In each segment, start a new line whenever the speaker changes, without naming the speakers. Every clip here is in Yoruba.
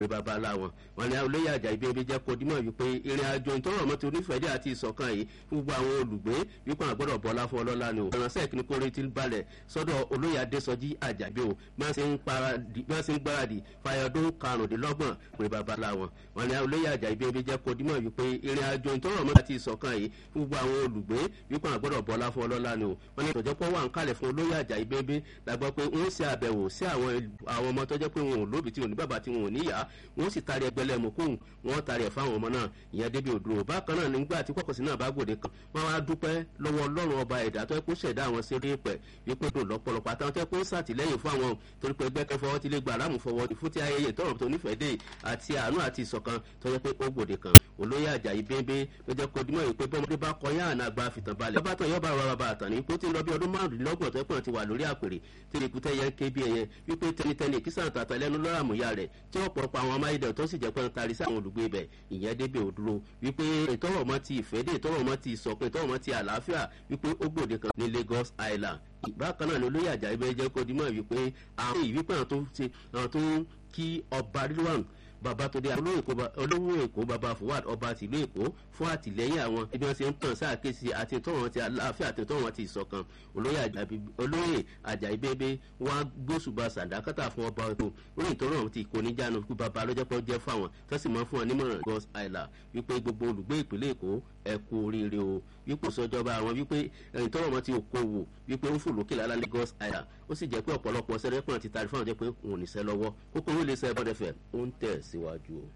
pé bàbá láwọn wọn ni olóyè àjà ibi ẹbí jẹ́ kó dímọ̀ wípé ìrìn àjò ìtọ́rọ̀ mọ́ ti onífẹ̀dé àti ìṣọ̀kan yìí fún gbogbo àwọn olùgbé wípé àwọn gbọ́dọ̀ bọ́lá fún ọlọ́lá ni o. ìrànṣẹ́ ìkíní kórè ti balẹ̀ sọ́dọ̀ olóyè adésọjí àjàgbé o bí wọ́n ṣe ń gbáradì fàyọdún karùndínlọ́gbọ̀n pé bàbá láwọn wọn ni olóyè àjà ibi ẹbí jẹ́ kó dímọ̀ wípé ìrìn àjò ìtọ́rọ̀ mọ́ àti ìṣọ̀kan yìí fún gbogbo àwọn olùgbé wípé àwọn gbọ́dọ̀ bọ́lá fún ọlọ́lá ni o. wọn ni ìtọ́jọ́pọ̀ wà ń kalẹ̀ fún olóyè àjà ibi ẹbí lágbọ́ pé wọ́n ṣe àbẹ̀wò sí àwọn ọmọ tó jẹ́ pé wọn ò lóbi tí wọn ò ní bàbá tí wọn ò níyà wọ́n sì taari ẹgbẹ́lẹ́ mokóhùn wọ́n taari ẹ̀ fáwọn ọmọ náà ìyẹn débi òdúró bákan náà nígbà tí kọ̀kọ̀sí náà bá gbòde kan wọ́n wá dúpẹ́ lọ́wọ́ ọlọ́run ọba ẹ̀dá tó kó ṣẹ̀dá àwọn sí orí pẹ̀ wípé dùn lọ́pọ̀lọpọ̀ àtàwọn tó kó sàtìlẹ́yìn fún àwọn torí pé ẹgbẹ́ kẹfọ́ ti lè gba aláàmú fọwọ́ fún ti ayẹyẹ tọrọ tó nífẹ̀ẹ́ dé àti àánú àti ìṣọ̀kan tó yẹ pé ó gbòde kan olóyè àjàyí bẹ́ẹ̀bẹ́ ló jẹ́ kó dimọ̀ wípé bọ́mọdé bá kọyán àná àgbà fìtàn balẹ̀ bàbá tán yọba rọra bá àtàn ní pé ó ti lọ bí ọdún márùndínlọ́gbọ̀n tó pọ̀ ti wà lórí àpèrè tí ìrìkútẹ́ yẹn ké bí ẹyẹ wípé tẹnitẹni kí sàn tàtà lẹ́nu lọ́rọ̀ àmúyá rẹ̀ tí ọ̀pọ̀lọpọ̀ àwọn amáyédẹ̀ tó sì jẹ́ pé ń tarí sí àwọn olùgbé ibẹ̀ ìyẹn débi òdúró wípé ìtọ́rọ̀ mọ́ ti ìfẹ́ dé ìtọ́rọ̀ mọ́ ti ìsọ̀kan ìtọ́rọ̀ mọ́ ti àlàáfíà wípé ó gbòde kan ní lagos island bákan náà ni olóyè àjà ibẹ̀ jẹ́ kó dimọ̀ wípé àwọn ìwípé àwọn tó ń kí ọba rilwan babatunde olówó èkó baba fuwad ọba tìlú èkó fún àtìlẹyìn àwọn ibi wọn ṣe ń tàn sáàkéṣì àti ìtọ́wọ̀n ti àlàáfíà àti ìtọ́wọ̀n ti ìṣọ̀kan olóyè ajayi bébé wọn gbósùbà sàdákàtà fún ọba èkó lórí ìtọ́rọ̀ ti ìkóníjánu kú baba lọ́jọ́ pé ó jẹ́ fáwọn tó sì máa fún wọn nímọ̀ràn gos island wípé gbogbo olùgbé ìpínlẹ̀ èkó ẹ kú oríire o wípé sọjọba àwọn wípé ìtọ́rọ̀ wọn ti òkòwò wípé ó ń fò lókè lálá lagos island ó sì jẹ́ pé ọ̀pọ̀lọpọ̀ sẹ́rẹ́pọ̀n ti tari fáwọn jẹ́ pé òun ò ní sẹ́ lọ́wọ́ kókó lè sẹ́ bọ́dẹ̀fẹ̀ ó ń tẹ̀ síwájú o.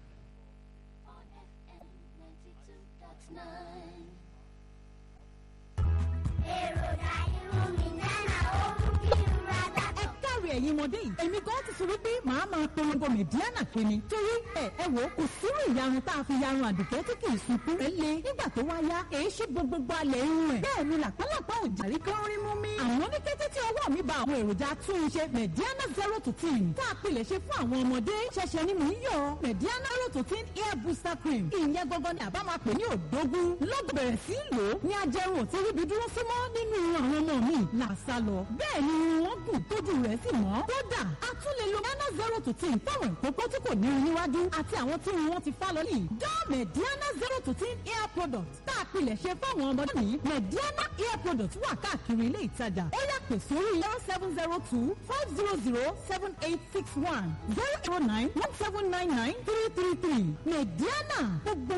ẹ̀yin ọmọdé yìí èmi gan ti fi wípé màá máa polongo mẹ̀díánà pé ni torí ẹ ẹ wò kò sírú ìyarun tá a fi yarun àdùkẹ́ tí kì í sunkún rẹ̀ le nígbà tó wá yá èyí ṣe gbogbo alẹ̀ irun ẹ̀ bẹ́ẹ̀ ni làpálàpá ò jàrí kán rí mú mi. àmọ́ ní kété tí ọwọ́ mi ba àwọn èròjà túnṣe mẹ̀díánà zero to ten tá a pilẹ̀ ṣe fún àwọn ọmọdé ṣẹ̀ṣẹ̀ ni mò ń yọ mẹ̀díánà zero to ten hair booster cream ìyẹn gangan ni àbá máa pè ní òdógún lọ́gbọ̀n bẹ̀rẹ̀ sí lò ó ní ajẹrun ò ti ríbi dúró símọ́ nínú àwọn ọmọ mi làṣà lọ bẹ́ẹ̀ ni wọ́n gùn tójú rẹ̀ sì mọ́ kódà a tún lè lo nano zero to ten fáwọn ìkókó tí kò ní irun níwájú àti àwọn tí wọn ti fá lọ yìí dán mediana zero to ten hair product tá a pilẹ̀ ṣe fáwọn ọmọdé ní mediana hair product wà káàkiri ilé ìtajà ó yà pè sórí zero seven zero two five zero zero seven eight six one zero zero nine one seven nine nine three three three mediana gbogbo